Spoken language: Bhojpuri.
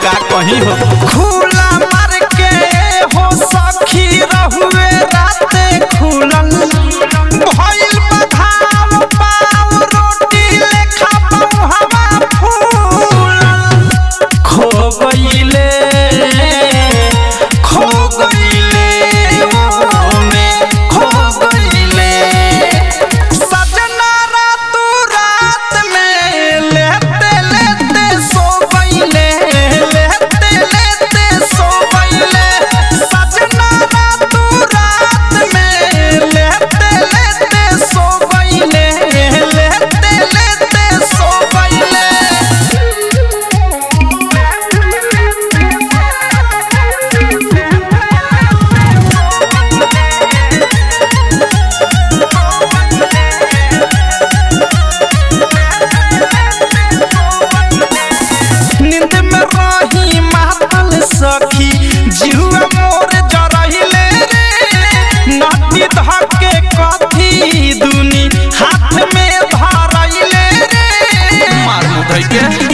का कहीं हो खुला मार के हो सखी रहुए राते खुलल भइल बधाव पाव रोटी लेखा हवा फूलल खो गईले खो गईले ओ में खो गईले सजना रातू रात में लेते लेते सो गईले लेते लेते सो गईले सजना रातू रात में लेते लेते सो गईले लेते लेते सो नींद में रही मातल सखी जिहुआ मोर जरहिले रे नदी धके कथी दुनी हाथ में धरैले रे मार मुधई के